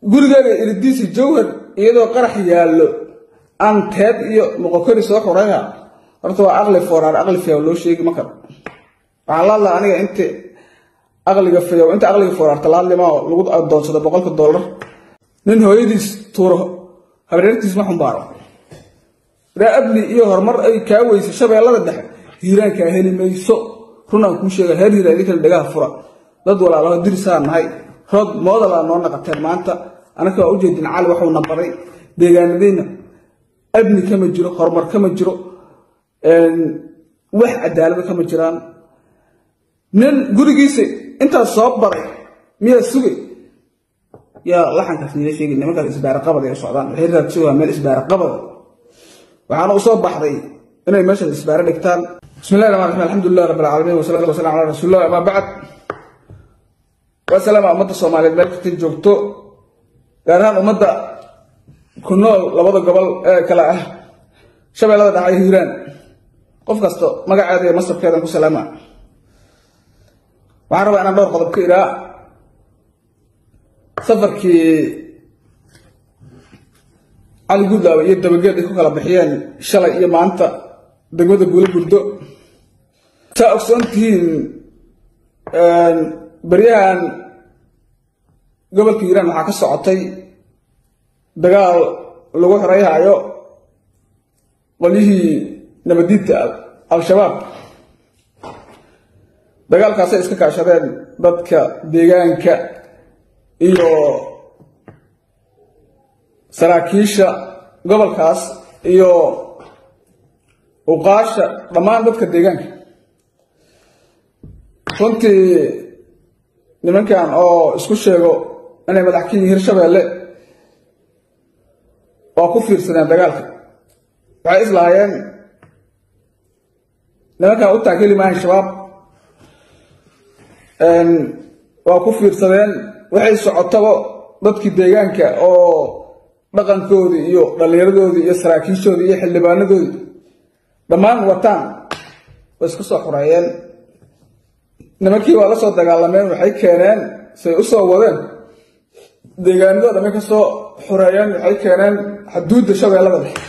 gurigaaga iridiisi jawhar iyadoo qarax yaallo aan teed iyo moqokori soo xurayha horta waa aqli fooraar aqli fayow loo sheegi ma karo waxaan la hadlaa aniga inta aqliga fayow inta aqliga fooraarta la hadlima oo lagu adoonsado boqolka dollar nin hooyadiis tuuro habareertiis ma xumbaaro raa abni iyo horumar ay kaa weysa shabeellada dhexe hiiraankaa heli mayso runaan kuu sheega heer hiira idinkale dhagaha fura dad walaalaho dirisaa nahay rood moodalaa noo naqateen maanta anaka waa ujeedin cali waxuuna baray deegaanadeenna abni kama jiro horumar kama jiro wax cadaalada kama jiraan nin gurigiisa intaas soo baray miyaa sugay yaa laxankaas niila sheegi nimankaas isbaara qabad ay socdaan waxay raadsugaa meel isbaara qabada waxaana u soo baxday inay meeshaas isbaara dhigtaan bismillahi rahmaan raxiim alxamdulilah rabbi alcaalamiin wasalaatu wasalam calaa rasuulillah amaa bacd waa salaama ummadda soomaaliyeed meel kastay joogto gaar ahaan ummadda ku nool labada gobol ee kale ah shabeellada dhaca iyo hiiraan qof kasta magaceeda iyo masabkeedan ku salaama waxaan rabaa inaan dhowr qodob ka iraa safarkii cali guudlaawe iyo dabageed ay ku kala bixiyeen shalay iyo maanta degmada guula gurdo saa ogsoon tihiin baryahan gobolka hiiraan waxaa ka socotay dagaal lagu xoreyhayo qolyihii nabadiidta al-shabaab dagaalkaasay iska kaashadeen dadka deegaanka iyo saraakiisha gobolkaas iyo uqaasha dhammaan dadka deegaanka runtii nimankan oo isku sheego inay madax ka yihiin hirshabeelle waa ku fiirsadeen dagaalka waxay islahaayeen nimankan u taakeli maahan shabaab waa ku fiirsadeen waxay socotaba dadkii deegaanka oo dhaqankoodii iyo dhallinyaradoodii iyo saraakiishoodii iyo xildhibaanadoodii dhammaan wataan way iska soo xureeyeen nimankii waa la soo dagaalameen waxay keeneen say u soo wadeen deegaanadoo dhamay ka soo xureeyeen waxay keeneen xaduudda shabeellada dhexe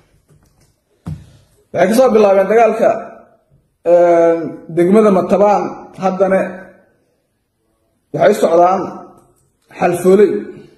waxay ka soo bilaabeen dagaalka degmada matabaan haddana waxay socdaan xalfooley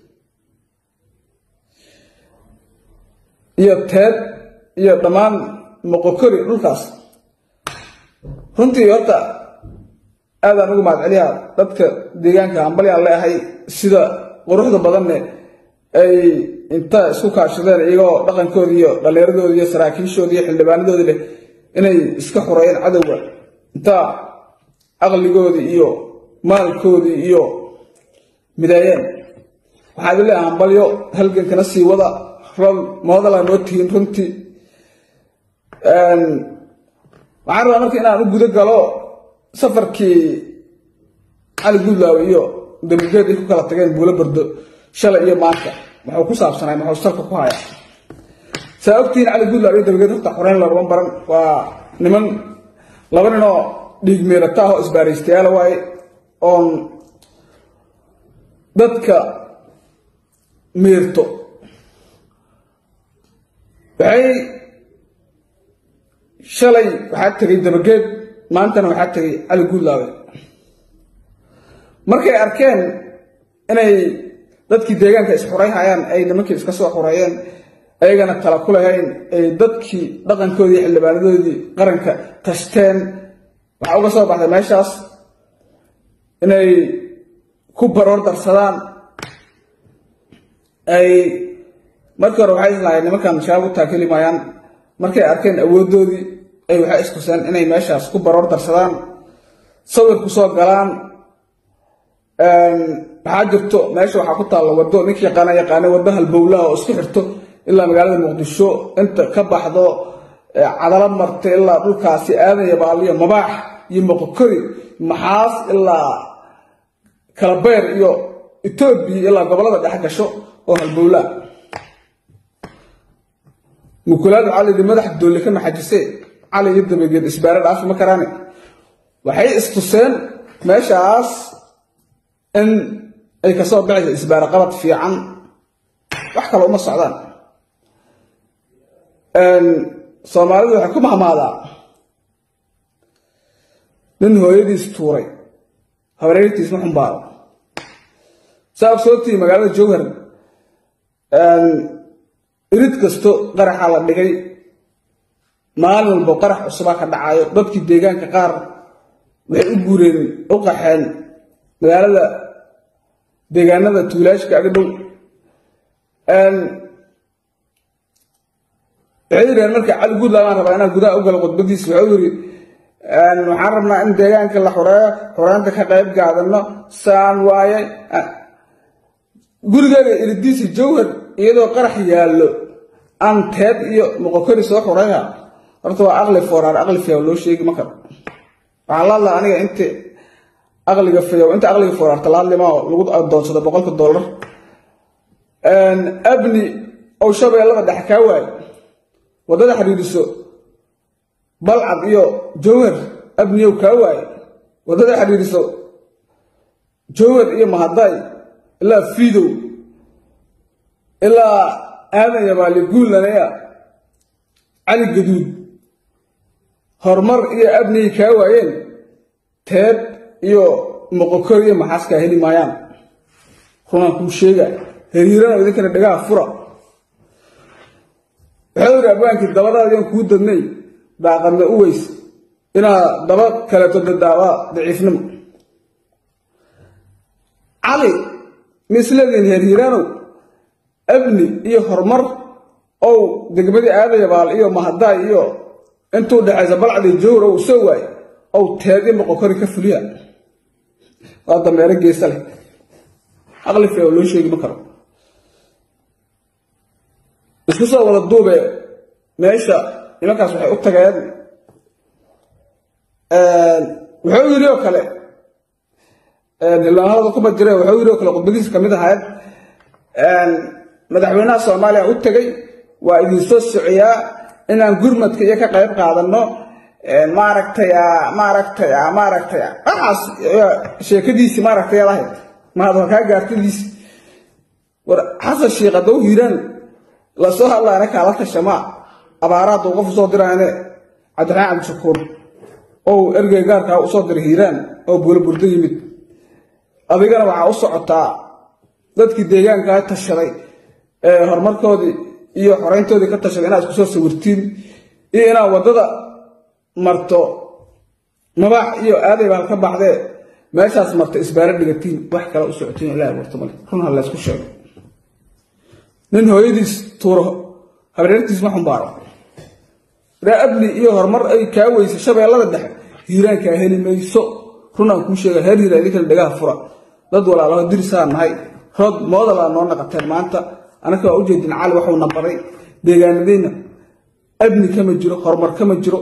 iyo teed iyo dhammaan moqokori dhulkaas runtii horta aadaan ugu mahadceliyaa dadka deegaanka hambalyaan leeahay sida quruxda badanne ay inta isku kaashadeen iyagoo dhaqankoodii iyo dhallinyaradoodii iyo saraakiishoodii iyo xildhibaanadoodii leh inay iska xoreeyeen cadowga inta aqligoodii iyo maalkoodii iyo midaayeen waxaa idin leeyahay hambalyo halgankana sii wada rol moodalaa noo tihiin runtii waxaan rabaa marka inaan u guda galo safarkii cali guudlaawe iyo dabageed ay ku kala tageen buulo bardo shalay iyo maanta muxuu ku saabsanay muxuu salka ku haya saa ogtihiin cali guudlaawe iyo dabageed horta xoreyn laguma baran waa niman laba ninoo dhiig meerata ah oo isbaaraystayaala waaye oon dadka meerto waxay shalay waxaa tegay dabageed maantana waxaa tegay cali guudlaawe markay arkeen inay dadkii deegaanka isxurayhayaan ay nimankii iska soo xureeyeen ayagana tala ku lahayn ay dadkii dhaqankoodii xildhibaanadoodii qaranka tashteen waxaa uga soo baxday meeshaas inay ku baroor darsadaan ay markii hore waxay islahayen nimankan shabaab u taakeli maayaan markay arkeen awooddoodii ay waxay iskuseen inay meeshaas ku baroor darsadaan sawir ku soo galaan waxaa jirto meesha waxaa ku taalla waddo ninkii yaqaana yaqaana waddo halbowlaha oo isku xirto ilaa magaalada muqdisho inta ka baxdo cadalo marta ilaa dhulkaasi aadan iyo baaliyo mabaax iyo moqokori maxaas ilaa kalabeer iyo etoobiya ilaa gobollada dhex gasho oo halbowlaa mukulaadu calidi madax doole ka maxajise cali iyo dabageed isbaare dhaafi ma karaane waxay istuseen meeshaas in ay kasoo baxaysa isbaara qabad fiican wax kale uma socdaan soomaalidu waxay ku mahmaadaa nin hooyadiis tuuray habareertiis ma xumbaado saa ogsoontii magaalada jowhar irid kasto qaraxa la dhigay maalin walbo qarax cusubaa ka dhacayo dadkii deegaanka qaar waxay u guureen u qaxeen magaalada deegaanada tuulaashka aga dhow waxay yidhaheen marka cali guudland aan rabaa inaan gudaha u galo khudbadiis wuxuu yidhi waxaan rabnaa in deegaanka la xureeyo xureynta ka qayb gaadano saan waaye gurigeega iridiisi jowhar iyadoo qarax yaallo aan teed iyo moqokori soo xurayha horta waa aqli fooraar aqli fiyaw loo sheegi ma karo waxaan la hadlaa aniga inta aqliga fiyaw inta aqliga fooraarta la hadlimaa lagu adoonsado boqolka dollar abni ow shabeellada dhex kaa waayo waddada xidhiidhiso balcad iyo jowhar abniyow kaa waaye waddada xidhiidhiso jowhar iyo mahaday ilaa fiidow ilaa aadan yabaali guulanaya cali gaduud horumar iyo abniyay kaa waayeen teed iyo moqokor iyo maxaaskaa heli maayaan runaan kuu sheega hariirana idinkana dhagaha fura waxau yidhi abwaankii dabadaadiian kuu dadnay daaqadna u weys inaad daba kaleeto dadaawaa daciifnimo cali misleediin hariiraanow abni iyo horumar ow degmadii aadayabaal iyo mahadaay iyo intuu dhexaysa balcadii jowr ow soo waay ow teed iyo moqokori ka fuliya waa dameero geesa leh aqli fee loo sheegi ma karo isku soo wada duube meesha nimankaas waxay u tageen wuxuu yidhi oo kale hilbaanada kuma jire wuxuu yidhi oo kale khudbadiisa ka mid ahayd madaxweynaha soomaaliya u tegey waa idinsoo socyaa inaan gurmadka iyo ka qayb qaadanno maaragtaya maaragtaya maaragtaya waxaas sheekadiisii maaragtay lahayd mahadwa kaa gaartadiisi war xasan sheekh haddou hiiraan lasoo hadlaana kaala tashamaa abaara hadduu qof usoo diraane cabdiraxmaan cabdishakuur ou ergey gaarkaa usoo diray hiiraan oo buulo burdo yimid adigana waxaa u socotaa dadkii deegaankaa tashaday ee horumarkoodii iyo xoreyntoodii ka tashaday inaad isku soo sawirtiin iyo inaad waddada marto mabaax iyo aadaybaal ka baxdee meeshaas marta isbaaro dhigatiin wax kale u socotiin ilahi warto male run ha laysku sheego nin hooyadiis tuuro habareertiis ma xumbaaro ree abni iyo horumar ay kaa weysa shabeellada dhexe hiiraankaa heli mayso runaan kuu sheega heer hiira idinkana dhagaha fura dad walaalaho dirisaa nahay rood moodalaa noo naqateen maanta anaka waa ujeedin cali waxuuna baray deegaanadeyna abni kama jiro horumar kama jiro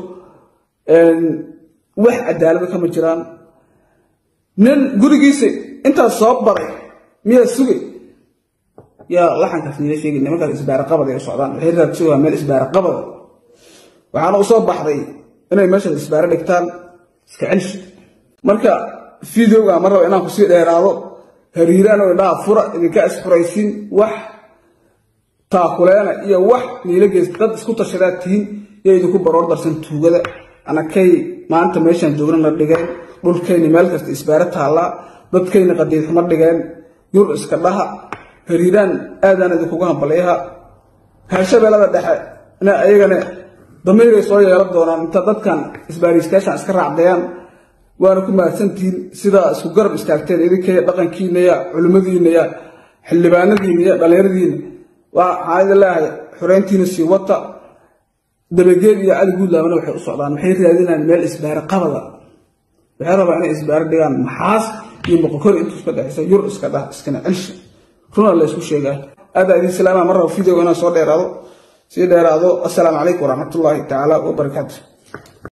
wax cadaalada kama jiraan nin gurigiisa intaas soo baray miyaa sugay yaa laxankaas niila sheegay nimankaas isbaara qabad ay u socdaan waxay raadsan waa meel isbaara qabada waxaana u soo baxday inay meeshaas isbaaro dhigtaan iska celish marka fideoga ma raba inaan kusii dheeraado hariiraan oo indhaha fura idinka isxuraysiin wax taakuleena iyo wax niila geys dad isku tashadaad tihiin iyo idinku baroor darsan tuugada anakay maanta meeshaan joognana dhigeen dhulkayni meel kasta isbaaro taallaa dadkayna qadiid xumo dhigeen yur iska dhaha hariiraan aadaan idinkugu hambalyaha haashabeellada dhexe na ayagana damiiray soo yeelan doonaan inta dadkan isbaariistayaashan iska raacdayaan waana ku mahadsantihiin sidaa isku garab istaagteen idinkaya dhaqankiina ya culimmadiina ya xildhibaanadiina ya dhallinyaradiina waxaan idin leeyahay xoreyntiina sii wata dabageed iyo cali guudlaamana waxay u socdaan waxay raadinayaan meel isbaaro qabada waxay rabaa inay isbaaro dhigaan maxaas iyo moqokori intuu iska dhexaysa yur iska dhah iskana celsha runa la ysku sheegaa aadaa idin salaama mar raba videoga inaan soo dheeraado sii dheeraado assalaamu calaykum waraxmatullaahi tacaala wabarakaatu